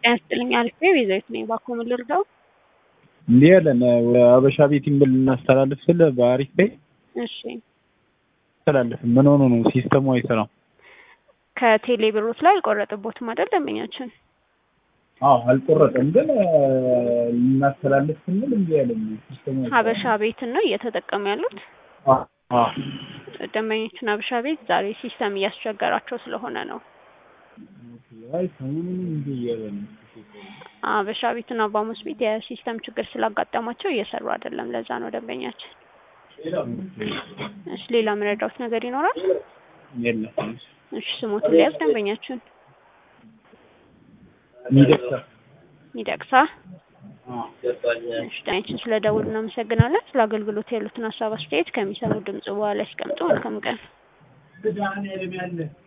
ጤና ይስጥልኝ አሪፍ ነኝ ቤዛዊት ነኝ ባክዎ ምን ልርዳው እንዲህ ያለን አበሻ ቤት ይምብል እናስተላልፍ ስል በአሪፍ ቤ እሺ አስተላልፍም ምን ሆኖ ነው ሲስተሙ አይሰራም ከቴሌ ብሮት ላይ አልቆረጥቦትም አይደል ደንበኛችን አዎ አልቆረጠም ግን ልናስተላልፍ ስንል እንዲህ ያለን ሲስተሙ አይሰራም ሀበሻ ቤትን ነው እየተጠቀሙ ያሉት አዎ አዎ ደንበኞችን ሀበሻ ቤት ዛሬ ሲስተም እያስቸገራቸው ስለሆነ ነው አይ ሰሞኑን እንዲህ እያለ ነው ሀበሻ ቤትና ባሙስ ቤት የሲስተም ችግር ስላጋጠማቸው እየሰሩ አይደለም ለዛ ነው ደንበኛችን እሺ ሌላ ምረዳውት ነገር ይኖራል የለም እሺ ስሞትን ሊያዝ ደንበኛችን ሚደቅሳ ሚደቅሳ እሺ ዳኛችን ስለ ደውል እናመሰግናለን ስለ አገልግሎት ያሉትን ሀሳብ አስተያየት ከሚሰሙ ድምጽ በኋላ ያስቀምጡ መልካም ቀን